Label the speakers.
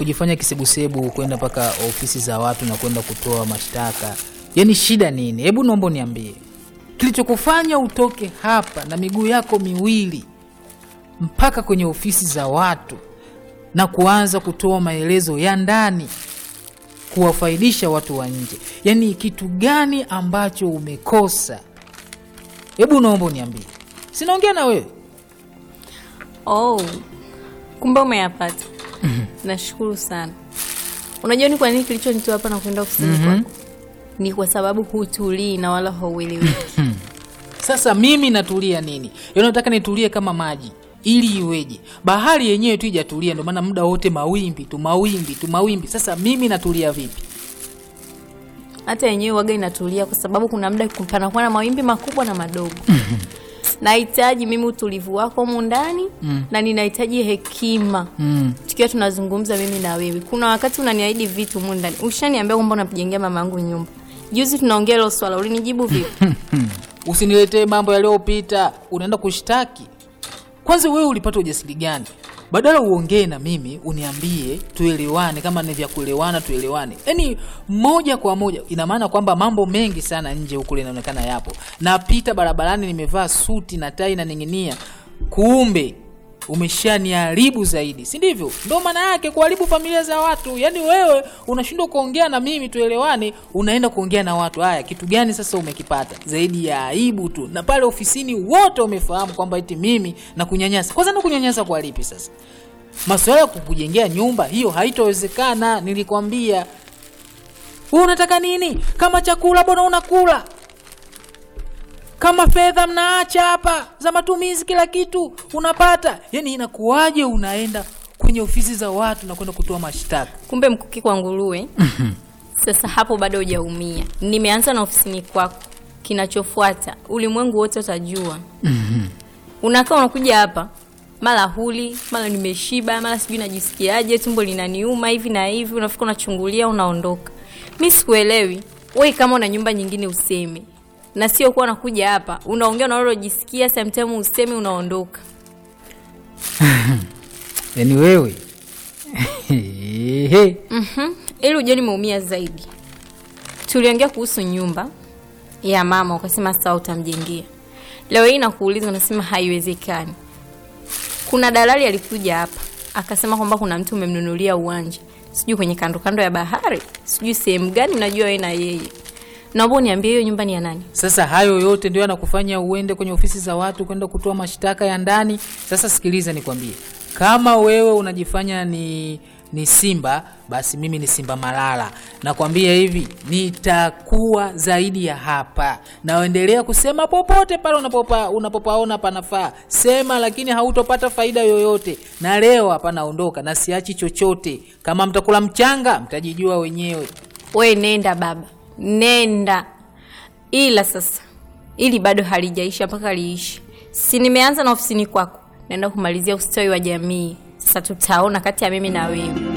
Speaker 1: kujifanya kisebusebu kwenda mpaka ofisi za watu na kwenda kutoa mashtaka yaani shida nini hebu naomba niambie kilichokufanya utoke hapa na miguu yako miwili mpaka kwenye ofisi za watu na kuanza kutoa maelezo ya ndani kuwafaidisha watu wa nje yaani kitu gani ambacho umekosa hebu naomba uniambie sinaongea na wewe
Speaker 2: Oh, kumbe umeyapata. Nashukuru sana. Unajua ni kwa nini kilichonitoa hapa na kwenda ofisini kwako? Ni kwa sababu hutulii na wala haueleweki.
Speaker 1: sasa mimi natulia nini yaani nataka nitulie kama maji ili iweje bahari yenyewe tu ijatulia ndio maana muda wote mawimbi tu mawimbi tu mawimbi sasa mimi natulia vipi
Speaker 2: Hata yenyewe waga inatulia kwa sababu kuna muda panakuwa na mawimbi makubwa na madogo. Nahitaji mimi utulivu wako humu ndani na ninahitaji hekima.
Speaker 1: mm.
Speaker 2: Tukiwa tunazungumza mimi na wewe. Kuna wakati unaniahidi vitu humu ndani. Ushaniambia kwamba unamjengea mama yangu nyumba. Juzi tunaongea hilo swala, ulinijibu vipi?
Speaker 1: usiniletee mambo yaliyopita unaenda kushtaki kwanza wewe ulipata ujasiri gani badala uongee na mimi uniambie tuelewane kama ni vya kuelewana tuelewane yaani moja kwa moja ina maana kwamba mambo mengi sana nje huku linaonekana yapo napita barabarani nimevaa suti na tai na ning'inia kumbe umeshaniharibu zaidi si ndivyo ndo maana yake kuharibu familia za watu yaani wewe unashindwa kuongea na mimi tuelewane unaenda kuongea na watu haya kitu gani sasa umekipata zaidi ya aibu tu na pale ofisini wote wamefahamu kwamba eti mimi na kunyanyasa kwanza na kunyanyasa kwa lipi sasa masuala ya kukujengea nyumba hiyo haitowezekana nilikwambia wewe unataka nini kama chakula bwana unakula kama fedha mnaacha hapa za matumizi kila kitu unapata yani inakuwaje unaenda kwenye ofisi za watu na kwenda kutoa mashtaka
Speaker 2: kumbe mkuki kwa nguruwe sasa hapo bado hujaumia nimeanza na ofisini kwako kinachofuata ulimwengu wote utajua unakaa unakuja hapa mara huli mara nimeshiba mara sijui najisikiaje tumbo linaniuma hivi na hivi unafika unachungulia unaondoka mi sikuelewi wei kama una nyumba nyingine useme na sio kuwa unakuja hapa unaongea unalojisikia samtime useme unaondoka
Speaker 1: yani wewe
Speaker 2: Mhm. ili ujue nimeumia zaidi tuliongea kuhusu nyumba ya mama ukasema sawa utamjengea leo hii nakuuliza unasema haiwezekani kuna dalali alikuja hapa akasema kwamba kuna mtu umemnunulia uwanja sijui kwenye kando kando ya bahari sijui sehemu gani unajua wewe na yeye naomba uniambie hiyo nyumba ni ya nani
Speaker 1: sasa hayo yote ndio yanakufanya uende kwenye ofisi za watu kwenda kutoa mashtaka ya ndani sasa sikiliza nikwambie kama wewe unajifanya ni ni simba basi mimi ni simba malala nakwambia hivi nitakuwa zaidi ya hapa naendelea kusema popote pale unapopa, unapopaona panafaa sema lakini hautopata faida yoyote na leo hapa naondoka na siachi chochote kama mtakula mchanga mtajijua wenyewe
Speaker 2: we nenda baba nenda ila sasa ili bado halijaisha mpaka liishi si nimeanza na ofisini kwako naenda kumalizia ustawi wa jamii sasa tutaona kati ya mimi na wewe